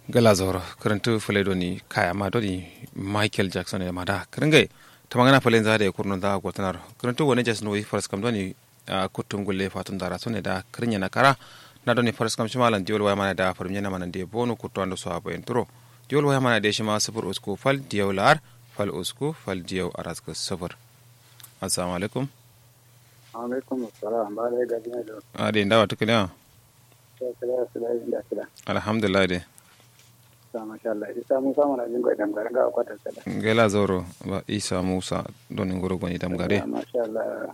gala zoro karantu fule doni kaya ma doni michael jackson ya mada karingai ta magana falen za da ya kurnon da gwatanar karantu wani jas noyi faras kam doni a kutun gulle fatun dara sune da karinya na kara na doni faras kam shi malan diwol waya mana da farum yana mana da bonu kutu ando so abayin turo diwol waya mana da shi ma sufur usku fal diyaw lar fal usku fal diyaw araska sufur assalamu alaikum alaikum assalam ba da gaji ne da ade ndawa tukuna kira su da yin da kira alhamdulillah de sa masha Allah isa mun samu na jin gwadan garin ga kwata sada gela zoro ba isa musa doni ngoro goni dam gare masha Allah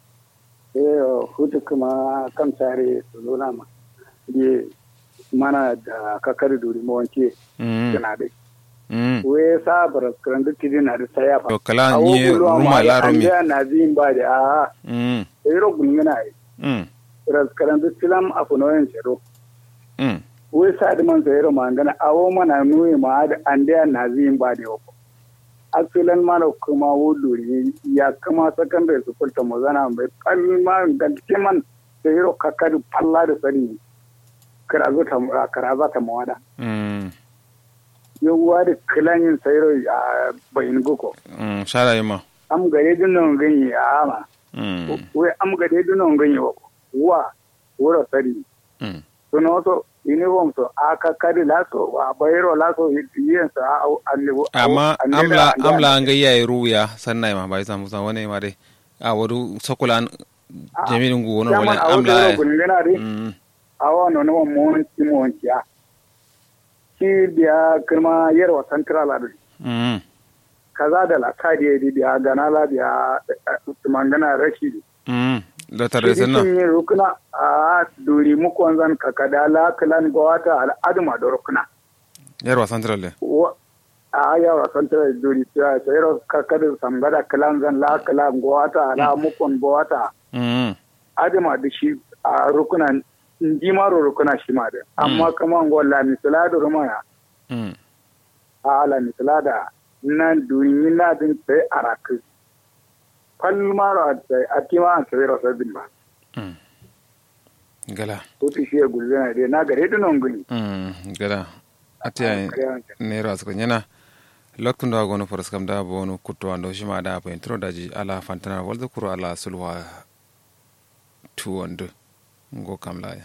eh hutu kuma kan tare su nuna ma ye mana da kakar duri mu wanke mm kana da mm we sa bar kan duk kidi na da saya fa to kala nye ruma la romi ya na zin ba da a mm eh ro gulmina ai mm ras kan duk filam afunoyen jero mm wai sa da man sayar mangana awo mana nuyi ma da an da na zin ba da yau asilan mana kuma wuduri ya kama secondary school ta mazana mai kalma ga kiman sayar kakar falla da sani karazo ta karaza ta mawada mm yawwa da kilanin sayar a bayin goko mm shara yima am gare dinon ganye a ama mm wai am gare dinon ganye wa wura sari mm suna wato uniform so aka kari laso a bayero laso yin sa a annibu amma amla amla an ga yayi ruya sannan ma bai samu san wani ma dai a wadu sokulan jami'in gu wani wala amla amla gungana dai mm a wani wani mun ci mun ciya shi biya kirma yarwa central adu mm kaza da la kadi ya di biya gana la biya mangana rashi mm da tare shi sannan yin rukuna a duri muku wanzan kakada la kilan gwata al'aduma da rukuna yarwa central le wa a yawa santar duri ta sayar kakadin samgada kalan zan la kalan gwata la mukon gwata mm adama da shi a rukunan ji maro rukuna shi ma da amma kama ngola misala da rumaya mm a ala misala da nan duri na din sai araku fal maro a sai a tima an sayar sabbin ba mm gala ko ti shi gulzana dai na gare dinon gani mm gala atiya nera suka nyana loktun da gono faras kam da bonu kutto ando shima da pa intro daji ala fantana walda kuro ala sulwa tu wando ngo kam la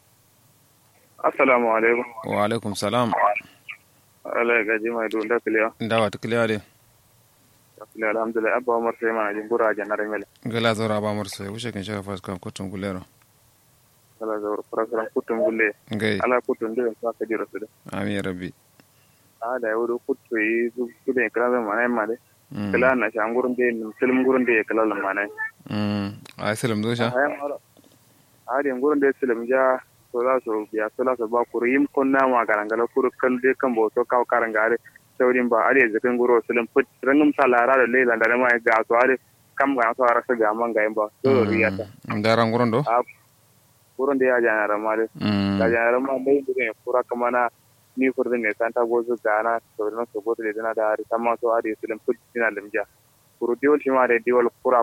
assalamu alaikum wa alaikum salam ala gaji mai dun da kiliya ndawa to kliya de kiliya alhamdulillah abba umar sai mana jin bura janar mele gala zora ba mur sai wuce kin shaka faras kam kutun gulero ala zawar farasaran kutun gulle ngai ala kutun da sa ka jira su da amin rabbi a da yau kuttu yi su su da kala da mana ma de mm kala na shan gurun da film gurun da kala da mana mm ai salam do sha a yan a da gurun da film ja to za su biya to za su ba ku yim kunna ma garangala kuru kal de kan bo to kaw karangare saurin ba are zakan guro film put rangum salara da leila da ma ga to are kam ga to ara sa ga man ga ba to riyata ndaran guron do a wurin da ya janara ma dai mm da janara ma dai da ne kura kama na ni furdin ne santa gozu gana to na so gozu da na da hari tamma so hari su lim put dina limja kuru diwol shi ma da diwol kura